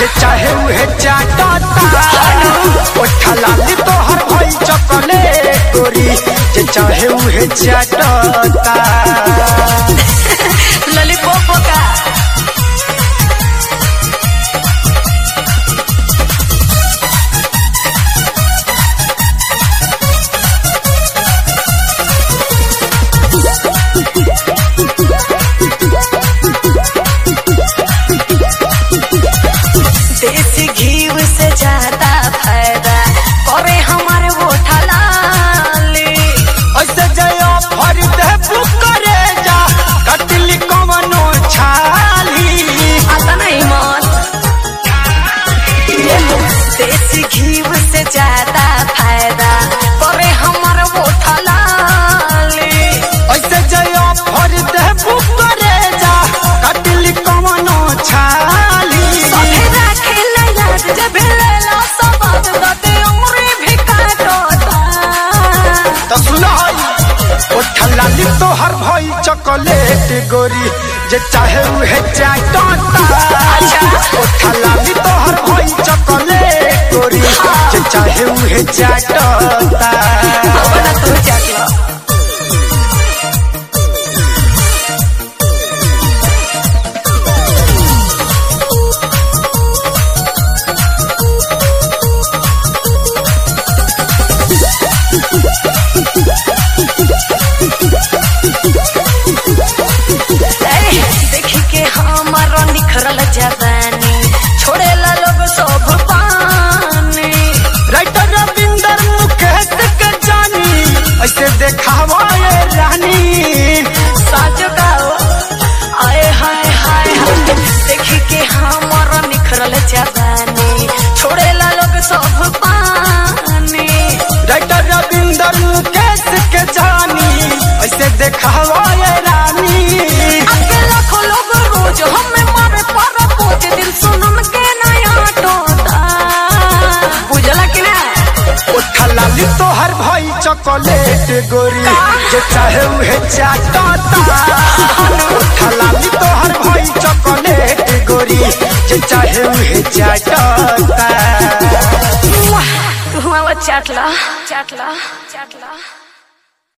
जे चाहे उहे चाटता ओठा लाली तोहर भई चॉकलेट गोरी जे चाहे उहे चाटता लॉलीपॉप का देसी घी से ज्यादा फायदा करे हमारे वो ठलाली ऐसे जयो भर दे करे जा कटली कवनो छाली आता नहीं मन देसी घी से ज्यादा फायदा करे हमारे वो ठलाली ऐसे जयो भर दे करे जा कटली कवनो छाली सभे राखेला याद जब लेला सबद दते उमरे भी काटता तो सुन ओठा लाली तोहर भई चॉकलेट गोरी जे चाहे उहे चाटता ओठा लाली तोहर भई चॉकलेट गोरी जे चाहे उहे चाटता अपना तू जागलो देखी के हमारा निखरल जवानी छोड़ेला लोग सब पानी राइटर रविंदर मुकेश के जानी ऐसे देखावा ये रानी साजो गाओ आए हाय हाय हाय देखी के हमारा निखरल जवानी छोड़ेला लोग सब पानी राइटर रविंदर मुकेश के जानी ऐसे देखावा ये रानी आके लाखों लोग रोज हमें मारे पर कुछ दिन सुनन के नया टोटा बुझला कि ना ओठा लाली तोहर भाई चॉकलेट गोरी जे चाहे उहे चाटता ओठा लाली तोहर भाई चॉकलेट गोरी जे चाहे उहे चाटता तू हमारा चाटला चाटला चाटला